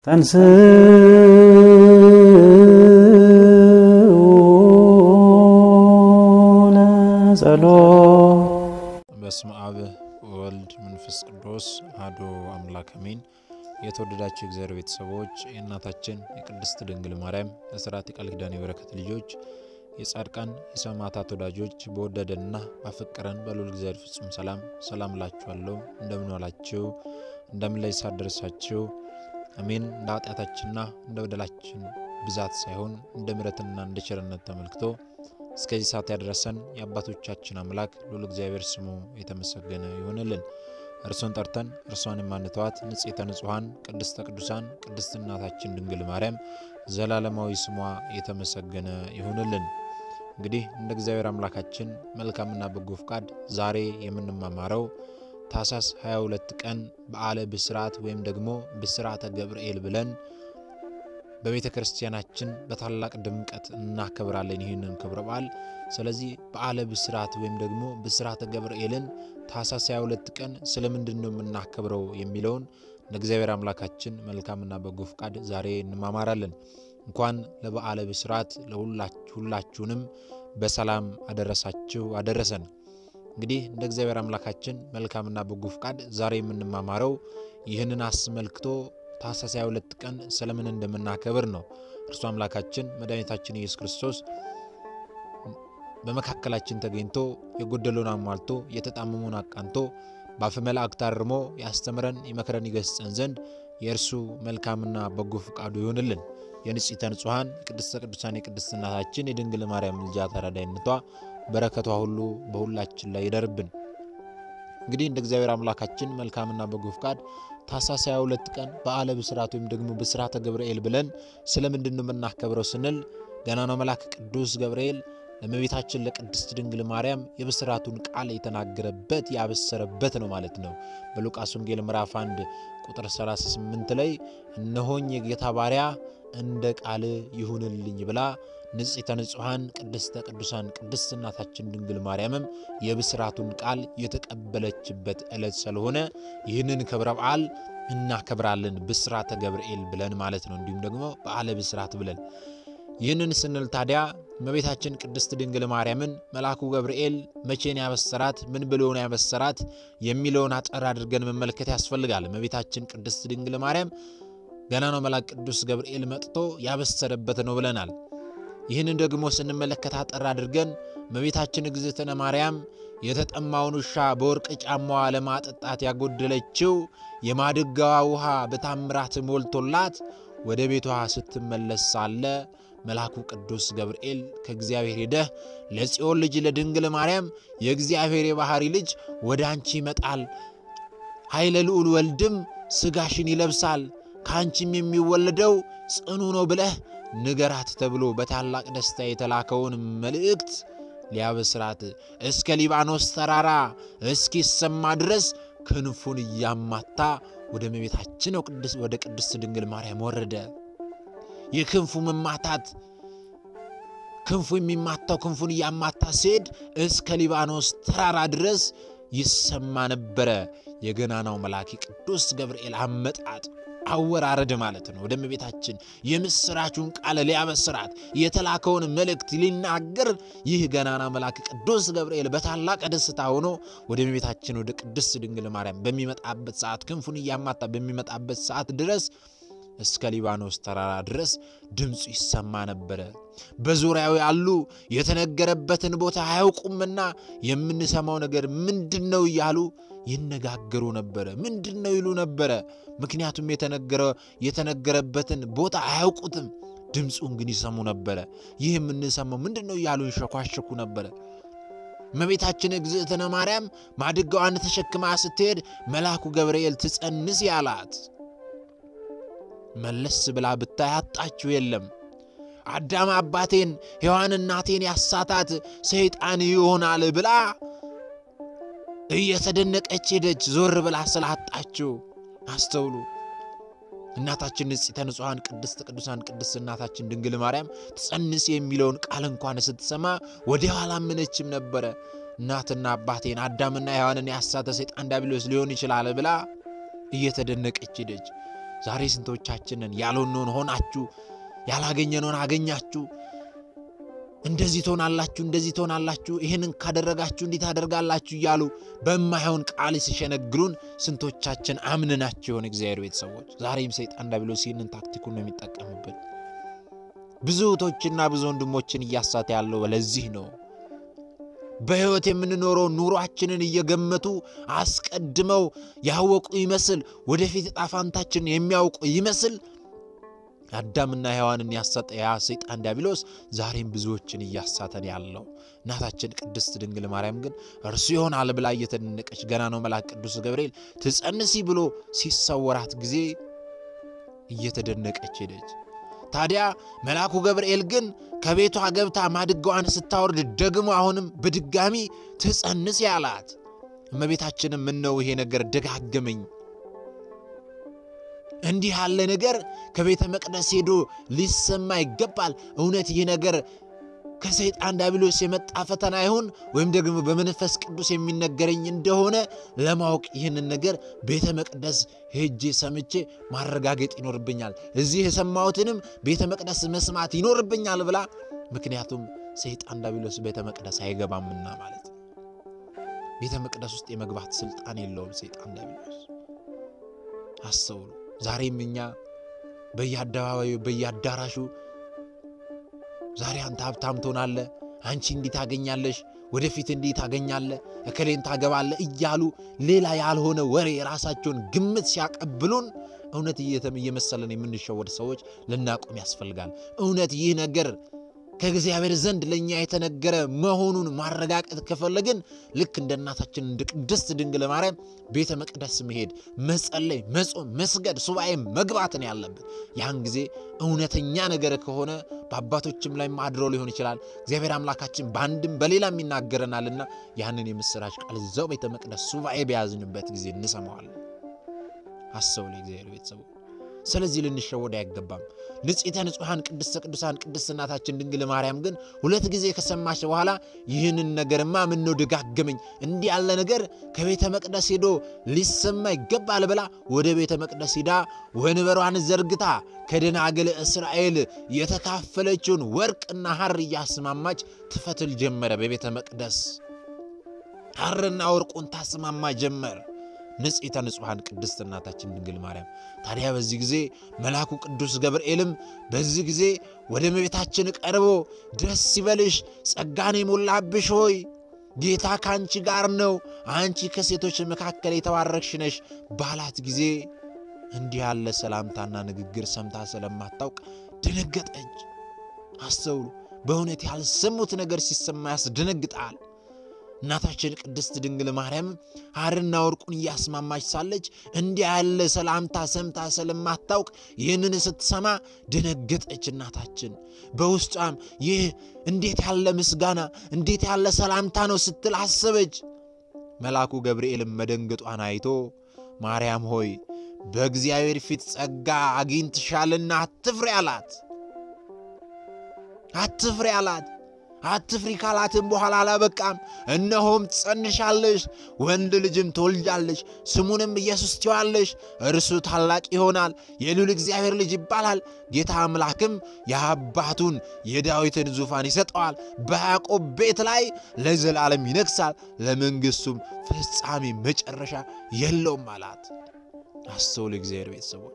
ተንሥኡ ለጸሎት በስመ አብ ወልድ መንፈስ ቅዱስ አሐዱ አምላክ አሜን። የተወደዳችሁ የእግዚአብሔር ቤተሰቦች የእናታችን የቅድስት ድንግል ማርያም የሥርዓት የቃል ኪዳን የበረከት ልጆች የጻድቃን የሰማዕታት ወዳጆች በወደደንና ባፈቀረን በልዑል እግዚአብሔር ፍጹም ሰላም ሰላም እላችኋለሁ። እንደምን ዋላችሁ? እንደምን ላይ ሳደረሳችሁ? አሜን። እንደ ኃጢአታችንና እንደ በደላችን ብዛት ሳይሆን እንደ ምሕረትና እንደ ቸርነት ተመልክቶ እስከዚህ ሰዓት ያደረሰን የአባቶቻችን አምላክ ልዑል እግዚአብሔር ስሙ የተመሰገነ ይሆንልን። እርሱን ጠርተን እርሷን የማንተዋት ንጽሕተ ንጹሐን ቅድስተ ቅዱሳን ቅድስት እናታችን ድንግል ማርያም ዘላለማዊ ስሟ የተመሰገነ ይሆንልን። እንግዲህ እንደ እግዚአብሔር አምላካችን መልካምና በጎ ፍቃድ ዛሬ የምንማማረው ታኅሳስ 22 ቀን በዓለ ብስራት ወይም ደግሞ ብስራተ ገብርኤል ብለን በቤተ ክርስቲያናችን በታላቅ ድምቀት እናከብራለን ይህንን ክብረ በዓል። ስለዚህ በዓለ ብስራት ወይም ደግሞ ብስራተ ገብርኤልን ታኅሳስ 22 ቀን ስለምንድን ነው የምናከብረው የሚለውን እንደ እግዚአብሔር አምላካችን መልካምና በጎ ፍቃድ ዛሬ እንማማራለን። እንኳን ለበዓለ ብስራት ለሁላችሁንም በሰላም አደረሳችሁ አደረሰን። እንግዲህ እንደ እግዚአብሔር አምላካችን መልካምና በጎ ፍቃድ ዛሬ የምንማማረው ይህንን አስመልክቶ ታኅሳስ 22 ቀን ስለምን እንደምናከብር ነው። እርሱ አምላካችን መድኃኒታችን ኢየሱስ ክርስቶስ በመካከላችን ተገኝቶ የጎደለውን አሟልቶ የተጣመመውን አቃንቶ በአፈ መላእክት አርሞ ያስተምረን ይመክረን ይገስጸን ዘንድ የእርሱ መልካምና በጎ ፍቃዱ ይሆንልን። የንጽሕተ ንጹሐን የቅድስተ ቅዱሳን የቅድስት እናታችን የድንግል ማርያም ልጃ ተራዳይነቷ በረከቷ ሁሉ በሁላችን ላይ ይደርብን። እንግዲህ እንደ እግዚአብሔር አምላካችን መልካምና በጎ ፍቃድ ታኅሳስ 22 ቀን በዓለ ብስራት ወይም ደግሞ ብስራተ ገብርኤል ብለን ስለምንድን ነው የምናከብረው ስንል ገናናው መልአክ ቅዱስ ገብርኤል ለእመቤታችን ለቅድስት ድንግል ማርያም የብስራቱን ቃል የተናገረበት ያበሰረበት ነው ማለት ነው። በሉቃስ ወንጌል ምዕራፍ 1 ቁጥር 38 ላይ እነሆኝ የጌታ ባሪያ እንደ ቃል ይሁንልኝ ብላ ንጽሕተ ንጹሐን ቅድስተ ቅዱሳን ቅድስት እናታችን ድንግል ማርያምም የብስራቱን ቃል የተቀበለችበት ዕለት ስለሆነ ይህንን ክብረ በዓል እናከብራለን። ብስራተ ገብርኤል ብለን ማለት ነው። እንዲሁም ደግሞ በዓለ ብስራት ብለን ይህንን ስንል ታዲያ እመቤታችን ቅድስት ድንግል ማርያምን መልአኩ ገብርኤል መቼን ያበሰራት ምን ብሎን ያበሰራት የሚለውን አጠር አድርገን መመልከት ያስፈልጋል። እመቤታችን ቅድስት ድንግል ማርያም ገና ነው መልአክ ቅዱስ ገብርኤል መጥቶ ያበሰረበት ነው ብለናል። ይህንን ደግሞ ስንመለከት አጠር አድርገን እመቤታችን እግዝእትነ ማርያም የተጠማውን ውሻ በወርቅ ጫማዋ ለማጠጣት ያጎደለችው የማድጋዋ ውሃ በታምራት ሞልቶላት ወደ ቤቷ ስትመለስ ሳለ መልአኩ ቅዱስ ገብርኤል ከእግዚአብሔር ሄደህ ለጽዮን ልጅ ለድንግል ማርያም የእግዚአብሔር የባሕሪ ልጅ ወደ አንቺ ይመጣል፣ ኃይለ ልዑል ወልድም ሥጋሽን ይለብሳል፣ ከአንቺም የሚወለደው ጽኑ ነው ብለህ ንገራት ተብሎ በታላቅ ደስታ የተላከውን መልእክት ሊያበስራት እስከ ሊባኖስ ተራራ እስኪሰማ ድረስ ክንፉን እያማታ ወደ እመቤታችን ወደ ቅድስት ድንግል ማርያም ወረደ። የክንፉ መማታት ክንፉ የሚማታው ክንፉን እያማታ ሲሄድ እስከ ሊባኖስ ተራራ ድረስ ይሰማ ነበረ። የገናናው መልአክ ቅዱስ ገብርኤል አመጣጥ አወራረድ ማለት ነው። ወደ እመቤታችን የምስራቹን ቃል ሊያበስራት የተላከውን መልእክት ሊናገር ይህ ገናና መልአክ ቅዱስ ገብርኤል በታላቅ ደስታ ሆኖ ወደ እመቤታችን ወደ ቅድስት ድንግል ማርያም በሚመጣበት ሰዓት ክንፉን እያማታ በሚመጣበት ሰዓት ድረስ እስከ ሊባኖስ ተራራ ድረስ ድምፁ ይሰማ ነበረ። በዙሪያው ያሉ የተነገረበትን ቦታ አያውቁምና የምንሰማው ነገር ምንድን ነው እያሉ ይነጋገሩ ነበረ። ምንድን ነው ይሉ ነበረ። ምክንያቱም የተነገረበትን ቦታ አያውቁትም። ድምፁን ግን ይሰሙ ነበረ። ይህ የምንሰማው ምንድን ነው እያሉ ይሸኳሸኩ ነበረ። እመቤታችን እግዝእትነ ማርያም ማድጋዋን ተሸክማ ስትሄድ መልአኩ ገብርኤል ትጸንስ ያላት መለስ ብላ ብታይ አጣችው የለም። አዳም አባቴን ሔዋን እናቴን ያሳታት ሰይጣን ይሆናል ብላ እየተደነቀች ሄደች። ዞር ብላ ስላጣችው አስተውሉ። እናታችን ንጽሕተ ንጹሐን ቅድስት ቅዱሳን ቅድስት እናታችን ድንግል ማርያም ትጸንስ የሚለውን ቃል እንኳን ስትሰማ ወዲያው አላመነችም ነበረ። እናትና አባቴን አዳምና ሔዋንን ያሳተ ሰይጣን ዲያብሎስ ሊሆን ይችላል ብላ እየተደነቀች ሄደች። ዛሬ ስንቶቻችንን ያልሆነውን ሆናችሁ ያላገኘነውን አገኛችሁ እንደዚህ ትሆናላችሁ፣ እንደዚህ ትሆናላችሁ፣ ይህንን ካደረጋችሁ እንዲህ ታደርጋላችሁ እያሉ በማይሆን ቃል ሲሸነግሉን ስንቶቻችን አምንናቸው የሆነ እግዚአብሔር ቤተሰቦች። ዛሬም ሰይጣን ዲያብሎስ ይህንን ታክቲኩን ነው የሚጠቀምብን። ብዙ እህቶችና ብዙ ወንድሞችን እያሳተ ያለው ለዚህ ነው። በሕይወት የምንኖረው ኑሯችንን እየገመቱ አስቀድመው ያወቁ ይመስል ወደፊት ዕጣ ፈንታችንን የሚያውቁ ይመስል አዳምና ሔዋንን ያሳጠ ያ ሰይጣን ዲያብሎስ ዛሬም ብዙዎችን እያሳተን ያለው። እናታችን ቅድስት ድንግል ማርያም ግን እርሱ ይሆናል ብላ እየተደነቀች ገና ነው መልአክ ቅዱስ ገብርኤል ትጸንሲ ብሎ ሲሰወራት ጊዜ እየተደነቀች ሄደች። ታዲያ መልአኩ ገብርኤል ግን ከቤቷ ገብታ ማድጋዋን ስታወርድ ደግሞ አሁንም በድጋሚ ትጸንስ ያላት። እመቤታችንም ምነው ይሄ ነገር ደጋገመኝ እንዲህ ያለ ነገር ከቤተ መቅደስ ሄዶ ሊሰማ ይገባል። እውነት ይህ ነገር ከሰይጣን ዲያብሎስ የመጣ ፈተና ይሁን ወይም ደግሞ በመንፈስ ቅዱስ የሚነገረኝ እንደሆነ ለማወቅ ይህንን ነገር ቤተ መቅደስ ሄጄ ሰምቼ ማረጋገጥ ይኖርብኛል። እዚህ የሰማሁትንም ቤተ መቅደስ መስማት ይኖርብኛል ብላ ምክንያቱም ሰይጣን ዲያብሎስ ቤተ መቅደስ አይገባምና ማለት ነው። ቤተ መቅደስ ውስጥ የመግባት ስልጣን የለውም ሰይጣን ዲያብሎስ። አስተውሉ። ዛሬም እኛ በየአደባባዩ በየአዳራሹ ዛሬ አንተ ሀብታም ትሆናለህ፣ አንቺ እንዲህ ታገኛለሽ፣ ወደፊት እንዲህ ታገኛለህ፣ እከሌን ታገባለህ እያሉ ሌላ ያልሆነ ወሬ የራሳቸውን ግምት ሲያቀብሉን እውነት እየመሰለን የምንሸወድ ሰዎች ልናቆም ያስፈልጋል። እውነት ይህ ነገር ከእግዚአብሔር ዘንድ ለእኛ የተነገረ መሆኑን ማረጋገጥ ከፈለግን ልክ እንደ እናታችን እንደ ቅድስት ድንግል ማርያም ቤተ መቅደስ መሄድ፣ መጸለይ፣ መጾም፣ መስገድ፣ ሱባኤ መግባትን ያለብን። ያን ጊዜ እውነተኛ ነገር ከሆነ በአባቶችም ላይ አድሮ ሊሆን ይችላል። እግዚአብሔር አምላካችን በአንድም በሌላም ይናገረናልና ያንን የምስራች ቃል እዛው ቤተ መቅደስ ሱባኤ በያዝንበት ጊዜ እንሰማዋለን። አስተውሉ እግዚአብሔር ቤተሰቡ ስለዚህ ልንሸወድ አይገባም። ንጽሕተ ንጹሐን ቅድስተ ቅዱሳን ቅድስት እናታችን ድንግል ማርያም ግን ሁለት ጊዜ ከሰማች በኋላ ይህንን ነገርማ ምነው ደጋገመኝ፣ እንዲህ ያለ ነገር ከቤተ መቅደስ ሄዶ ሊሰማ ይገባል ብላ ወደ ቤተ መቅደስ ሂዳ ወንበሯን ዘርግታ ከደናግል እስራኤል የተካፈለችውን ወርቅና ሐር እያስማማች ትፈትል ጀመረ። በቤተ መቅደስ ሐርና ወርቁን ታስማማ ጀመር። ንጽሕተ ንጹሐን ቅድስት እናታችን ድንግል ማርያም። ታዲያ በዚህ ጊዜ መልአኩ ቅዱስ ገብርኤልም በዚህ ጊዜ ወደ እመቤታችን ቀርቦ ደስ ይበልሽ፣ ጸጋን የሞላብሽ ሆይ ጌታ ከአንቺ ጋር ነው፣ አንቺ ከሴቶች መካከል የተባረክሽ ነሽ ባላት ጊዜ እንዲህ ያለ ሰላምታና ንግግር ሰምታ ስለማታውቅ ደነገጠች። አስተውሉ። በእውነት ያልሰሙት ነገር ሲሰማ ያስደነግጣል። እናታችን ቅድስት ድንግል ማርያም ሐርና ወርቁን እያስማማች ሳለች እንዲህ ያለ ሰላምታ ሰምታ ስለማታውቅ ይህንን ስትሰማ ደነገጠች። እናታችን በውስጧም ይህ እንዴት ያለ ምስጋና እንዴት ያለ ሰላምታ ነው ስትል አሰበች። መልአኩ ገብርኤልም መደንገጧን አይቶ ማርያም ሆይ በእግዚአብሔር ፊት ጸጋ አግኝተሻልና አትፍሪ አላት። አትፍሪ አላት። አትፍሪ ካላትም በኋላ አላበቃም። እነሆም ትጸንሻለሽ፣ ወንድ ልጅም ትወልጃለሽ፣ ስሙንም ኢየሱስ ትይዋለሽ። እርሱ ታላቅ ይሆናል፣ የልዑል እግዚአብሔር ልጅ ይባላል። ጌታ አምላክም የአባቱን የዳዊትን ዙፋን ይሰጠዋል፣ በያዕቆብ ቤት ላይ ለዘላለም ይነግሣል፣ ለመንግሥቱም ፍጻሜ መጨረሻ የለውም አላት። አስተውል እግዚአብሔር ቤተሰቦች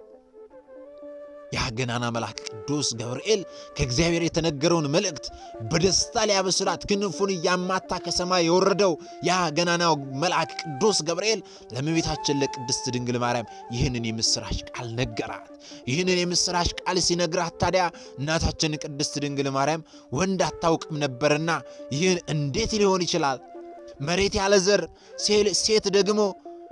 ያ ገናና መልአክ ቅዱስ ገብርኤል ከእግዚአብሔር የተነገረውን መልእክት በደስታ ሊያበስራት ክንፉን እያማታ ከሰማይ የወረደው ያ ገናናው መልአክ ቅዱስ ገብርኤል ለእመቤታችን ለቅድስት ድንግል ማርያም ይህንን የምሥራች ቃል ነገራት። ይህንን የምሥራች ቃል ሲነግራት ታዲያ እናታችን ቅድስት ድንግል ማርያም ወንድ አታውቅም ነበርና ይህን እንዴት ሊሆን ይችላል? መሬት ያለ ዘር፣ ሴት ደግሞ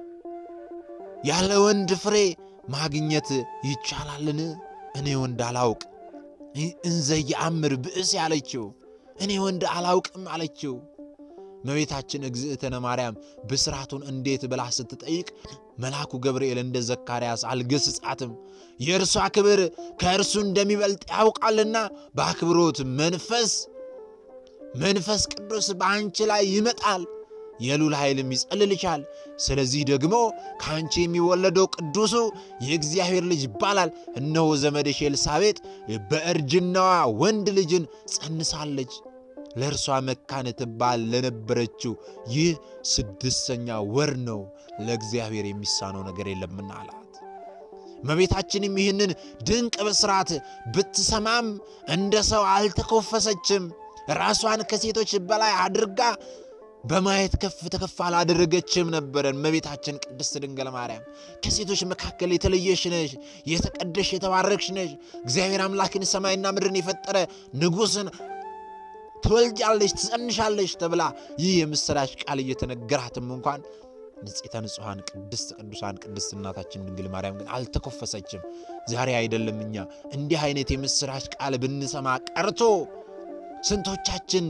ያለ ወንድ ፍሬ ማግኘት ይቻላልን? እኔ ወንድ አላውቅ እንዘ የአምር ብእስ ያለችው እኔ ወንድ አላውቅም አለችው። እመቤታችን እግዝእትነ ማርያም ብስራቱን እንዴት ብላ ስትጠይቅ መልአኩ ገብርኤል እንደ ዘካርያስ አልገስጻትም። የእርሷ ክብር ከእርሱ እንደሚበልጥ ያውቃልና በአክብሮት መንፈስ መንፈስ ቅዱስ በአንቺ ላይ ይመጣል የሉል ኃይልም ይጸልልሻል። ስለዚህ ደግሞ ከአንቺ የሚወለደው ቅዱሱ የእግዚአብሔር ልጅ ይባላል። እነሆ ዘመድሽ ኤልሳቤጥ በእርጅናዋ ወንድ ልጅን ጸንሳለች። ለእርሷ መካን ትባል ለነበረችው ይህ ስድስተኛ ወር ነው፣ ለእግዚአብሔር የሚሳነው ነገር የለምና አላት። እመቤታችንም ይህንን ድንቅ ብስራት ብትሰማም እንደ ሰው አልተኮፈሰችም። ራሷን ከሴቶች በላይ አድርጋ በማየት ከፍ ተከፍ አላደረገችም ነበረ። እመቤታችን ቅድስት ድንግል ማርያም ከሴቶች መካከል የተለየሽ ነሽ፣ የተቀደሽ የተባረክሽ ነሽ። እግዚአብሔር አምላክን ሰማይና ምድርን የፈጠረ ንጉሥን ትወልጃለሽ፣ ትጸንሻለሽ ተብላ ይህ የምሥራች ቃል እየተነገራትም እንኳን ንጽሕተ ንጹሐን ቅድስት ቅዱሳን ቅድስት እናታችን ድንግል ማርያም ግን አልተኮፈሰችም። ዛሬ አይደለም እኛ እንዲህ አይነት የምሥራች ቃል ብንሰማ ቀርቶ ስንቶቻችን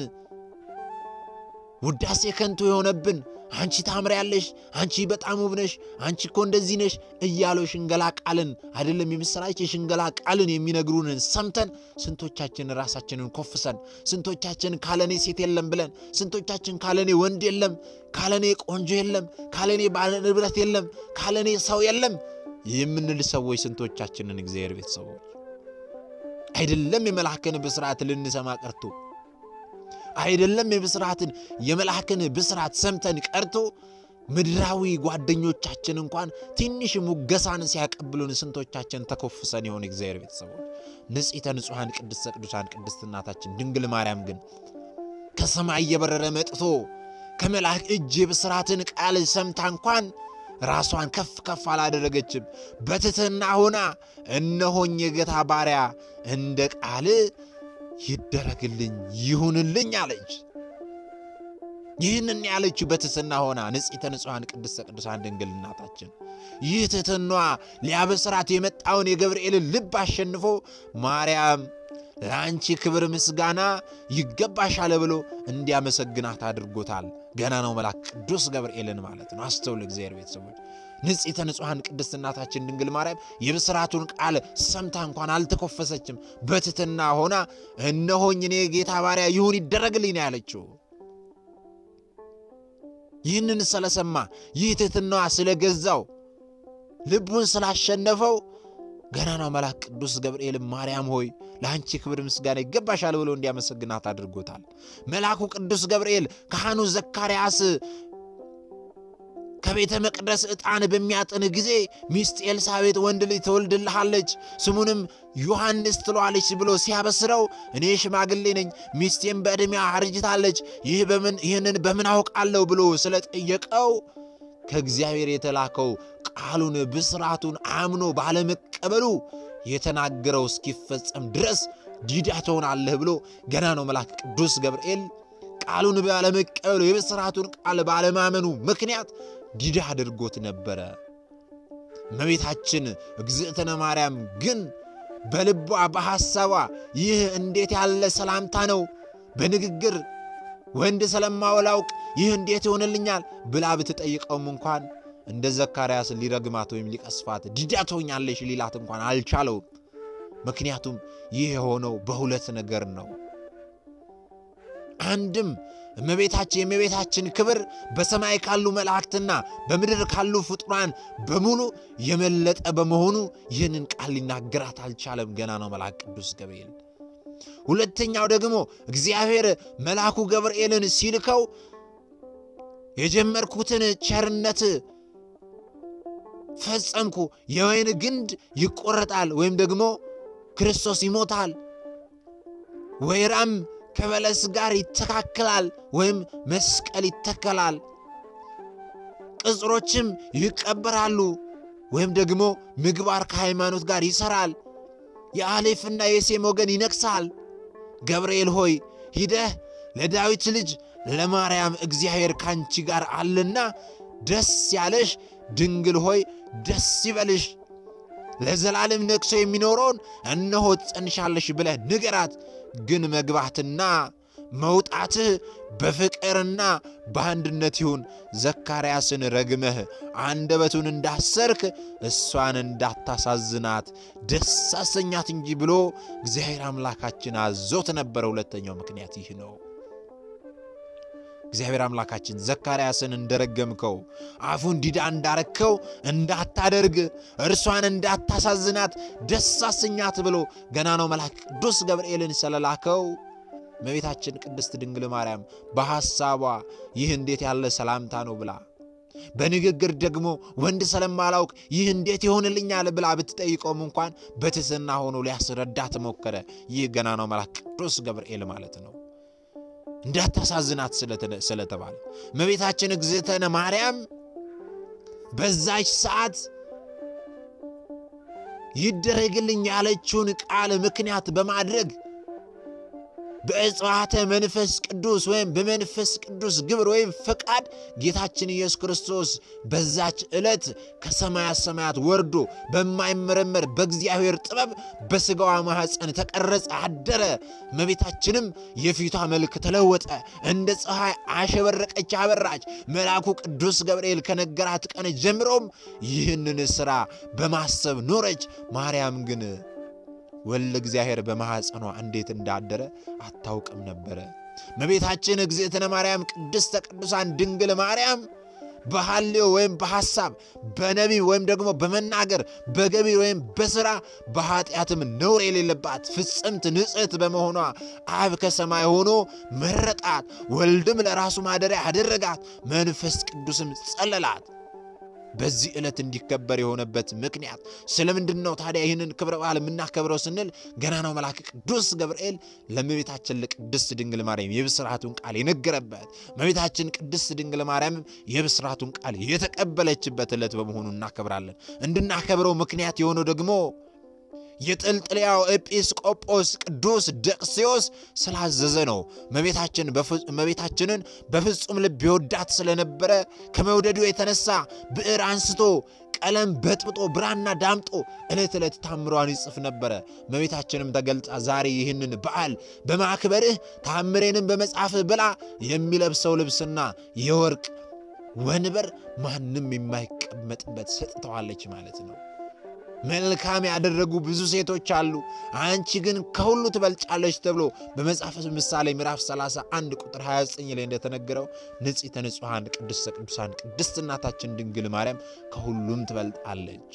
ውዳሴ ከንቱ የሆነብን አንቺ ታምሪያለሽ፣ አንቺ በጣም ውብ ነሽ፣ አንቺ እኮ እንደዚህ ነሽ እያሉ የሽንገላ ቃልን አይደለም የምሥራች የሽንገላ ቃልን የሚነግሩንን ሰምተን ስንቶቻችን ራሳችንን ኮፍሰን፣ ስንቶቻችን ካለኔ ሴት የለም ብለን፣ ስንቶቻችን ካለኔ ወንድ የለም፣ ካለኔ ቆንጆ የለም፣ ካለኔ ባለ ንብረት የለም፣ ካለኔ ሰው የለም የምንል ሰዎች ስንቶቻችንን እግዚአብሔር ቤተሰቦች አይደለም የመልአክን ብስራት ልንሰማ ቀርቶ አይደለም የብስራትን የመልአክን ብስራት ሰምተን ቀርቶ ምድራዊ ጓደኞቻችን እንኳን ትንሽ ሙገሳን ሲያቀብሉን ስንቶቻችን ተኮፍሰን የሆነ እግዚአብሔር ቤተሰቦች ንጽሕተ ንጹሐን ቅድስተ ቅዱሳን ቅድስት እናታችን ድንግል ማርያም ግን ከሰማይ እየበረረ መጥቶ ከመልአክ እጅ የብስራትን ቃል ሰምታ እንኳን ራሷን ከፍ ከፍ አላደረገችም። በትሕትና ሆና እነሆኝ የጌታ ባሪያ እንደ ቃል ይደረግልኝ ይሁንልኝ አለች። ይህንን ያለችው በትሕትና ሆና ንጽሕተ ንጹሐን ቅድስተ ቅዱሳን ድንግል እናታችን ይህ ትሕትናዋ ሊያበስራት የመጣውን የገብርኤልን ልብ አሸንፎ ማርያም ለአንቺ ክብር ምስጋና ይገባሻል ብሎ እንዲያመሰግናት አድርጎታል። ገና ነው መልአክ ቅዱስ ገብርኤልን ማለት ነው። አስተውል እግዚአብሔር ቤተሰቦች ንጽሕተ ንጹሐን ቅድስት እናታችን ድንግል ማርያም የብስራቱን ቃል ሰምታ እንኳን አልተኮፈሰችም። በትሕትና ሆና እነሆኝ እኔ ጌታ ባሪያ ይሁን ይደረግልኝ ነው ያለችው። ይህንን ስለሰማ ይህ ትሕትናዋ ስለገዛው ልቡን ስላሸነፈው ገና ነው መልአክ ቅዱስ ገብርኤል ማርያም ሆይ ለአንቺ ክብር ምስጋና ይገባሻል ብሎ እንዲያመሰግናት አድርጎታል። መልአኩ ቅዱስ ገብርኤል ካህኑ ዘካርያስ ከቤተ መቅደስ ዕጣን በሚያጥን ጊዜ ሚስት ኤልሳቤጥ ወንድ ልጅ ትወልድልሃለች ስሙንም ዮሐንስ ትለዋለች ብሎ ሲያበስረው እኔ ሽማግሌ ነኝ፣ ሚስቴም በዕድሜያ አርጅታለች፣ ይህ በምን ይህንን በምን አውቃለሁ ብሎ ስለጠየቀው ከእግዚአብሔር የተላከው ቃሉን ብስራቱን አምኖ ባለመቀበሉ የተናገረው እስኪፈጸም ድረስ ዲዳ ትሆናለህ ብሎ ገና ነው መልአክ ቅዱስ ገብርኤል ቃሉን ባለመቀበሉ የብስራቱን ቃል ባለማመኑ ምክንያት ዲዳ አድርጎት ነበረ። እመቤታችን እግዝእትነ ማርያም ግን በልቧ በሐሳቧ ይህ እንዴት ያለ ሰላምታ ነው በንግግር ወንድ ስለማወላውቅ ይህ እንዴት ይሆንልኛል ብላ ብትጠይቀውም እንኳን እንደ ዘካርያስ ሊረግማት ወይም ሊቀስፋት ዲዳ ትሆኛለሽ ሊላት እንኳን አልቻለውም። ምክንያቱም ይህ የሆነው በሁለት ነገር ነው። አንድም እመቤታችን የእመቤታችን ክብር በሰማይ ካሉ መላእክትና በምድር ካሉ ፍጡራን በሙሉ የመለጠ በመሆኑ ይህንን ቃል ሊናገራት አልቻለም። ገና ነው መልአክ ቅዱስ ገብርኤል። ሁለተኛው ደግሞ እግዚአብሔር መልአኩ ገብርኤልን ሲልከው የጀመርኩትን ቸርነት ፈጸምኩ፣ የወይን ግንድ ይቆረጣል ወይም ደግሞ ክርስቶስ ይሞታል፣ ወይራም ከበለስ ጋር ይተካከላል ወይም መስቀል ይተከላል፣ ቅጽሮችም ይቀበራሉ ወይም ደግሞ ምግባር ከሃይማኖት ጋር ይሠራል፣ የአሌፍና የሴም ወገን ይነግሣል። ገብርኤል ሆይ ሂደህ ለዳዊት ልጅ ለማርያም እግዚአብሔር ካንቺ ጋር አለና ደስ ያለሽ ድንግል ሆይ ደስ ይበልሽ፣ ለዘላለም ነግሶ የሚኖረውን እነሆ ትጸንሻለሽ ብለህ ንገራት። ግን መግባትና መውጣትህ በፍቅርና በአንድነት ይሁን። ዘካርያስን ረግመህ አንደበቱን እንዳሰርክ እሷን እንዳታሳዝናት ደስ አሰኛት እንጂ ብሎ እግዚአብሔር አምላካችን አዞት ነበረ። ሁለተኛው ምክንያት ይህ ነው። እግዚአብሔር አምላካችን ዘካርያስን እንደረገምከው አፉን ዲዳ እንዳረከው እንዳታደርግ እርሷን እንዳታሳዝናት ደስ አሰኛት ብሎ ገና ነው መልአክ ቅዱስ ገብርኤልን ስለላከው እመቤታችን ቅድስት ድንግል ማርያም በሐሳቧ ይህ እንዴት ያለ ሰላምታ ነው ብላ በንግግር ደግሞ ወንድ ስለማላውቅ ይህ እንዴት ይሆንልኛል ብላ ብትጠይቀውም እንኳን በትሕትና ሆኖ ሊያስረዳት ሞከረ። ይህ ገና ነው መልአክ ቅዱስ ገብርኤል ማለት ነው። እንዳታሳዝናት ስለተባለ እመቤታችን እግዝእትነ ማርያም በዛች ሰዓት ይደረግልኝ ያለችውን ቃል ምክንያት በማድረግ በእጽዋተ መንፈስ ቅዱስ ወይም በመንፈስ ቅዱስ ግብር ወይም ፈቃድ ጌታችን ኢየሱስ ክርስቶስ በዛች ዕለት ከሰማያት ሰማያት ወርዶ በማይመረመር በእግዚአብሔር ጥበብ በሥጋዋ ማኅፀን ተቀረጸ፣ አደረ። እመቤታችንም የፊቷ መልክ ተለወጠ፣ እንደ ፀሐይ አሸበረቀች፣ አበራች። መልአኩ ቅዱስ ገብርኤል ከነገራት ቀን ጀምሮም ይህንን ሥራ በማሰብ ኖረች። ማርያም ግን ወልደ እግዚአብሔር በማኅፀኗ እንዴት እንዳደረ አታውቅም ነበረ። እመቤታችን እግዝእትነ ማርያም ቅድስተ ቅዱሳን ድንግል ማርያም በሐሌዮ ወይም በሐሳብ በነቢብ ወይም ደግሞ በመናገር በገቢ ወይም በሥራ በኃጢአትም ነውር የሌለባት ፍጽምት ንጽሕት በመሆኗ አብ ከሰማይ ሆኖ መረጣት፣ ወልድም ለራሱ ማደሪያ አደረጋት፣ መንፈስ ቅዱስም ጸለላት። በዚህ ዕለት እንዲከበር የሆነበት ምክንያት ስለምንድን ነው ታዲያ? ይህንን ክብረ በዓል የምናከብረው ስንል ገና ነው መልአክ ቅዱስ ገብርኤል ለእመቤታችን ለቅድስት ድንግል ማርያም የብስራቱን ቃል የነገረበት እመቤታችን ቅድስት ድንግል ማርያም የብስራቱን ቃል የተቀበለችበት ዕለት በመሆኑ እናከብራለን። እንድናከብረው ምክንያት የሆነው ደግሞ የጥልጥልያው ኤጲስቆጶስ ቅዱስ ደቅስዮስ ስላዘዘ ነው። እመቤታችንን በፍጹም ልብ የወዳት ስለነበረ ከመውደዱ የተነሳ ብዕር አንስቶ ቀለም በጥብጦ ብራና ዳምጦ ዕለት ዕለት ታምሯን ይጽፍ ነበረ። እመቤታችንም ተገልጻ ዛሬ ይህንን በዓል በማክበርህ ታምሬንም በመጻፍህ ብላ የሚለብሰው ልብስና የወርቅ ወንበር ማንም የማይቀመጥበት ሰጥተዋለች ማለት ነው። መልካም ያደረጉ ብዙ ሴቶች አሉ፣ አንቺ ግን ከሁሉ ትበልጫለች ተብሎ በመጽሐፈ ምሳሌ ምዕራፍ 31 ቁጥር 29 ላይ እንደተነገረው ንጽሕተ ንጹሐን ቅድስተ ቅዱሳን ቅድስት እናታችን ድንግል ማርያም ከሁሉም ትበልጣለች።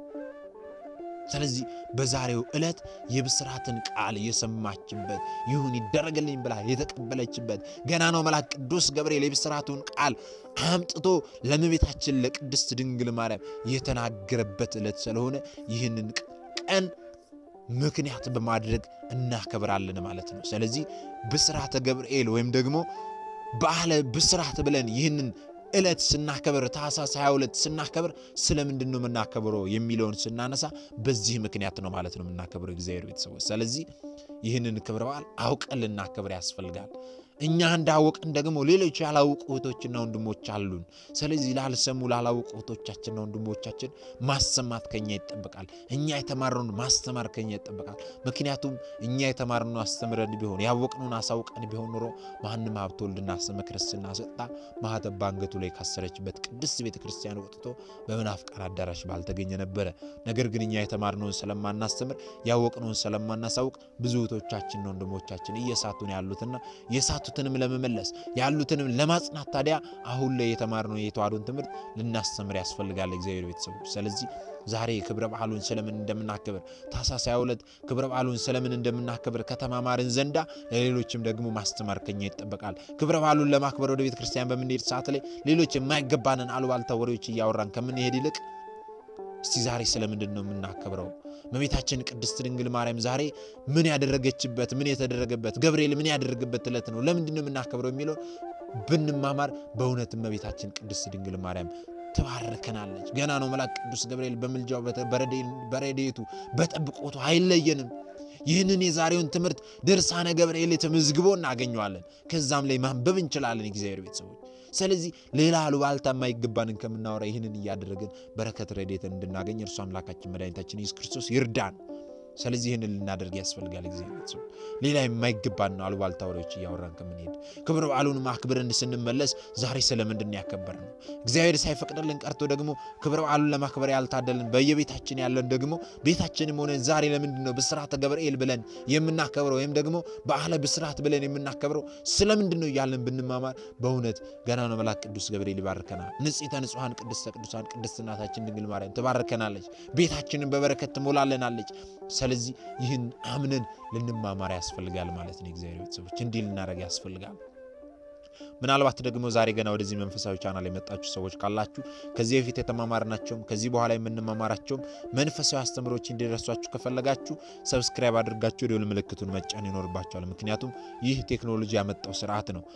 ስለዚህ በዛሬው ዕለት የብስራትን ቃል የሰማችበት ይሁን ይደረግልኝ ብላ የተቀበለችበት ገና ነው መልአክ ቅዱስ ገብርኤል የብስራቱን ቃል አምጥቶ ለእመቤታችን ለቅድስት ድንግል ማርያም የተናገረበት ዕለት ስለሆነ ይህንን ቀን ምክንያት በማድረግ እናከብራለን ማለት ነው። ስለዚህ ብስራተ ገብርኤል ወይም ደግሞ በዓለ ብስራት ብለን ይህንን ዕለት ስናከብር ታኅሳስ 22 ስናከብር ስለምንድን ነው የምናከብረው የሚለውን ስናነሳ በዚህ ምክንያት ነው ማለት ነው የምናከብረው እግዚአብሔር ቤተሰቦች። ስለዚህ ይህንን ክብረ በዓል አውቀን ልናከብር ያስፈልጋል። እኛ እንዳወቅን ደግሞ ሌሎች ያላወቁ እህቶችና ወንድሞች አሉን። ስለዚህ ላልሰሙ ላላወቁ እህቶቻችንና ወንድሞቻችን ማሰማት ከኛ ይጠበቃል። እኛ የተማርነውን ማስተማር ከኛ ይጠበቃል። ምክንያቱም እኛ የተማርነውን አስተምረን ቢሆን ያወቅነውን አሳውቀን ቢሆን ኖሮ ማንም ሀብተ ወልድና ስመ ክርስትና ሰጥታ ማኅተብ በአንገቱ ላይ ካሰረችበት ቅድስት ቤተ ክርስቲያን ወጥቶ በመናፍቃን አዳራሽ ባልተገኘ ነበረ። ነገር ግን እኛ የተማርነውን ስለማናስተምር ያወቅነውን ስለማናሳውቅ ብዙ እህቶቻችንና ወንድሞቻችን እየሳቱን ያሉትና የሳቱትንም ለመመለስ ያሉትንም ለማጽናት ታዲያ አሁን ላይ የተማርነው የተዋሕዶን ትምህርት ልናስተምር ያስፈልጋል እግዚአብሔር ቤተሰቦች። ስለዚህ ዛሬ ክብረ በዓሉን ስለምን እንደምናከብር ታኅሳስ 22 ክብረ በዓሉን ስለምን እንደምናከብር ከተማማርን ዘንዳ ለሌሎችም ደግሞ ማስተማር ከኛ ይጠበቃል። ክብረ በዓሉን ለማክበር ወደ ቤተ ክርስቲያን በምንሄድ ሰዓት ላይ ሌሎች የማይገባንን አሉባልታ ወሬዎች እያወራን ከምንሄድ ይልቅ እስቲ ዛሬ ስለምንድን ነው የምናከብረው? እመቤታችን ቅድስት ድንግል ማርያም ዛሬ ምን ያደረገችበት ምን የተደረገበት ገብርኤል ምን ያደረገበት ዕለት ነው? ለምንድን ነው የምናከብረው የሚለውን ብንማማር በእውነት እመቤታችን ቅድስት ድንግል ማርያም ትባርከናለች። ገና ነው መልአክ ቅዱስ ገብርኤል በምልጃው በረድኤቱ በጠብቆቱ አይለየንም። ይህንን የዛሬውን ትምህርት ድርሳነ ገብርኤል ተመዝግቦ እናገኘዋለን። ከዛም ላይ ማንበብ እንችላለን እግዚአብሔር ቤተሰቦች። ስለዚህ ሌላ አሉባልታ የማይገባንን ከምናወራ ይህንን እያደረግን በረከት ረድኤትን እንድናገኝ እርሱ አምላካችን መድኃኒታችን ኢየሱስ ክርስቶስ ይርዳን። ስለዚህ ይህንን ልናደርግ ያስፈልጋል። እግዚአብሔር ሰው ሌላ የማይገባን አሉባልታ ወሬዎች እያወራን ከምንሄድ ክብረ በዓሉን ማክብርን ስንመለስ ዛሬ ስለምንድን ነው ያከበር ነው? እግዚአብሔር ሳይፈቅድልን ቀርቶ ደግሞ ክብረ በዓሉን ለማክበር ያልታደልን በየቤታችን ያለን ደግሞ ቤታችንም ሆነን ዛሬ ለምንድን ነው ብስራተ ገብርኤል ብለን የምናከብረው ወይም ደግሞ በዓለ ብስራት ብለን የምናከብረው ስለምንድን ነው እያለን ብንማማር በእውነት ገና ነው መልአክ ቅዱስ ገብርኤል ይባርከናል። ንጽሕተ ንጹሐን ቅድስተ ቅዱሳን ቅድስት እናታችን ድንግል ማርያም ትባርከናለች። ቤታችንን በበረከት ትሞላለናለች። ስለዚህ ይህን አምነን ልንማማር ያስፈልጋል ማለት ነው። እግዚአብሔር ቤተሰቦች እንዲህ ልናደርግ ያስፈልጋል። ምናልባት ደግሞ ዛሬ ገና ወደዚህ መንፈሳዊ ቻናል የመጣችሁ ሰዎች ካላችሁ ከዚህ በፊት የተማማርናቸውም ከዚህ በኋላ የምንማማራቸውም መንፈሳዊ አስተምሮች እንዲደርሷችሁ ከፈለጋችሁ ሰብስክራይብ አድርጋችሁ የደወል ምልክቱን መጫን ይኖርባችኋል። ምክንያቱም ይህ ቴክኖሎጂ ያመጣው ስርዓት ነው።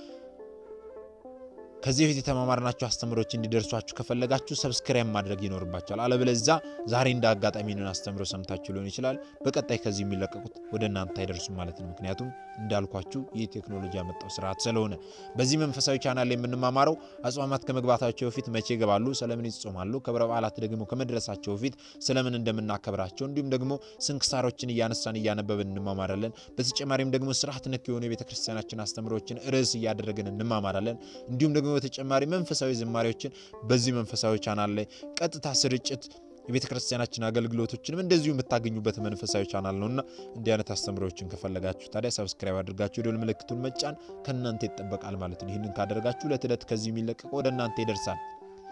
ከዚህ በፊት የተማማርናቸው አስተምሮች እንዲደርሷችሁ ከፈለጋችሁ ሰብስክራይብ ማድረግ ይኖርባቸዋል። አለበለዚያ ዛሬ እንደ አጋጣሚ ንን አስተምሮ ሰምታችሁ ሊሆን ይችላል። በቀጣይ ከዚህ የሚለቀቁት ወደ እናንተ አይደርሱም ማለት ነው። ምክንያቱም እንዳልኳችሁ ይህ ቴክኖሎጂ ያመጣው ስርዓት ስለሆነ በዚህ መንፈሳዊ ቻናል ላይ የምንማማረው አጽዋማት ከመግባታቸው በፊት መቼ ይገባሉ፣ ስለምን ይጾማሉ፣ ክብረ በዓላት ደግሞ ከመድረሳቸው በፊት ስለምን እንደምናከብራቸው እንዲሁም ደግሞ ስንክሳሮችን እያነሳን እያነበብን እንማማራለን። በተጨማሪም ደግሞ ስርዓት ነክ የሆኑ የቤተ ክርስቲያናችን አስተምሮችን ርዕስ እያደረግን እንማማራለን። እንዲሁም ደግሞ በተጨማሪ መንፈሳዊ ዝማሬዎችን በዚህ መንፈሳዊ ቻናል ላይ ቀጥታ ስርጭት የቤተ ክርስቲያናችን አገልግሎቶችንም እንደዚሁ የምታገኙበት መንፈሳዊ ቻናል ነውና እንዲህ አይነት አስተምሮዎችን ከፈለጋችሁ ታዲያ ሰብስክራይብ አድርጋችሁ የደወል ምልክቱን መጫን ከእናንተ ይጠበቃል ማለት ነው። ይህንን ካደረጋችሁ ዕለት ዕለት ከዚህ የሚለቀቀው ወደ እናንተ ይደርሳል።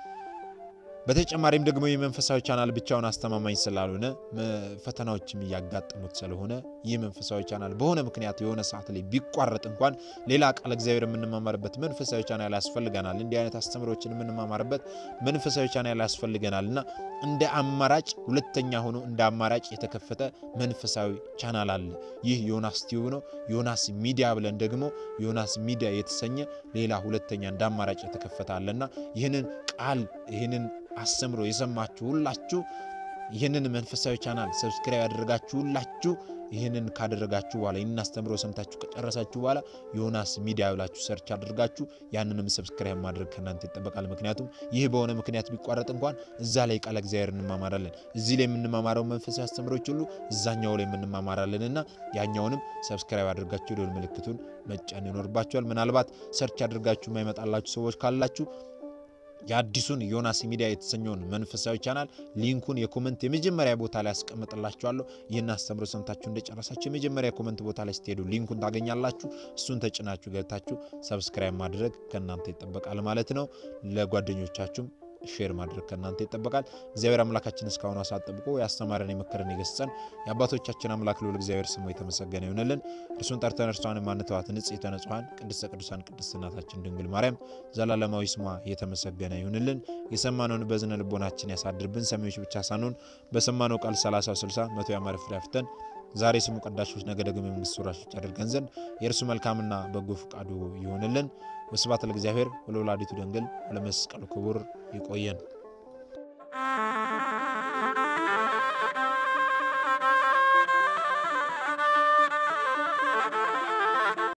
በተጨማሪም ደግሞ የመንፈሳዊ ቻናል ብቻውን አስተማማኝ ስላልሆነ ፈተናዎችም እያጋጠሙት ስለሆነ ይህ መንፈሳዊ ቻናል በሆነ ምክንያት የሆነ ሰዓት ላይ ቢቋረጥ እንኳን ሌላ ቃል እግዚአብሔር የምንማማርበት መንፈሳዊ ቻናል ያስፈልገናል። እንዲህ አይነት አስተምሮችን የምንማማርበት መንፈሳዊ ቻናል ያስፈልገናል እና እንደ አማራጭ ሁለተኛ ሆኖ እንደ አማራጭ የተከፈተ መንፈሳዊ ቻናል አለ። ይህ ዮናስ ቲዩብ ነው። ዮናስ ሚዲያ ብለን ደግሞ ዮናስ ሚዲያ የተሰኘ ሌላ ሁለተኛ እንደ አማራጭ የተከፈተ አለና ይህንን ቃል ይህንን አስተምሮ የሰማችሁ ሁላችሁ ይህንን መንፈሳዊ ቻናል ሰብስክራይብ ያደረጋችሁ ሁላችሁ ይህንን ካደረጋችሁ በኋላ ይህንን አስተምሮ ሰምታችሁ ከጨረሳችሁ በኋላ ዮናስ ሚዲያ ብላችሁ ሰርች አድርጋችሁ ያንንም ሰብስክራይብ ማድረግ ከእናንተ ይጠበቃል። ምክንያቱም ይህ በሆነ ምክንያት ቢቋረጥ እንኳን እዛ ላይ ቃለ እግዚአብሔር እንማማራለን። እዚህ ላይ የምንማማረው መንፈሳዊ አስተምሮች ሁሉ እዛኛው ላይ የምንማማራለን እና ያኛውንም ሰብስክራይብ አድርጋችሁ የደወል ምልክቱን መጫን ይኖርባችኋል። ምናልባት ሰርች አድርጋችሁ የማይመጣላችሁ ሰዎች ካላችሁ የአዲሱን ዮናስ ሚዲያ የተሰኘውን መንፈሳዊ ቻናል ሊንኩን የኮመንት የመጀመሪያ ቦታ ላይ ያስቀምጥላችኋለሁ። ይህን አስተምሮ ሰምታችሁ እንደጨረሳችሁ የመጀመሪያ ኮመንት ቦታ ላይ ስትሄዱ ሊንኩን ታገኛላችሁ። እሱን ተጭናችሁ ገብታችሁ ሰብስክራይብ ማድረግ ከእናንተ ይጠበቃል ማለት ነው። ለጓደኞቻችሁም ሼር ማድረግ ከእናንተ ይጠበቃል። እግዚአብሔር አምላካችን እስካሁኑ ሰዓት ጠብቆ ያስተማረን የመከረን የገሰጸን የአባቶቻችን አምላክ ልዑል እግዚአብሔር ስሙ የተመሰገነ ይሆንልን። እርሱን ጠርተን እርሷን ማንተዋት ንጽሕተ ንጹሐን ቅድስተ ቅዱሳን ቅድስት እናታችን ድንግል ማርያም ዘላለማዊ ስሟ የተመሰገነ ይሁንልን። የሰማነውን በዝነ ልቦናችን ያሳድርብን። ሰሚዎች ብቻ ሳንሆን በሰማነው ቃል 30 60 መቶ ያማረ ፍሬ አፍርተን ዛሬ ስሙ ቀዳሾች ነገ ደግሞ የመንግስት ወራሾች አድርገን ዘንድ የእርሱ መልካምና በጎ ፈቃዱ ይሆንልን። ወስብሐት ለእግዚአብሔር ወለወላዲቱ ድንግል ወለመስቀሉ ክቡር። ይቆየን።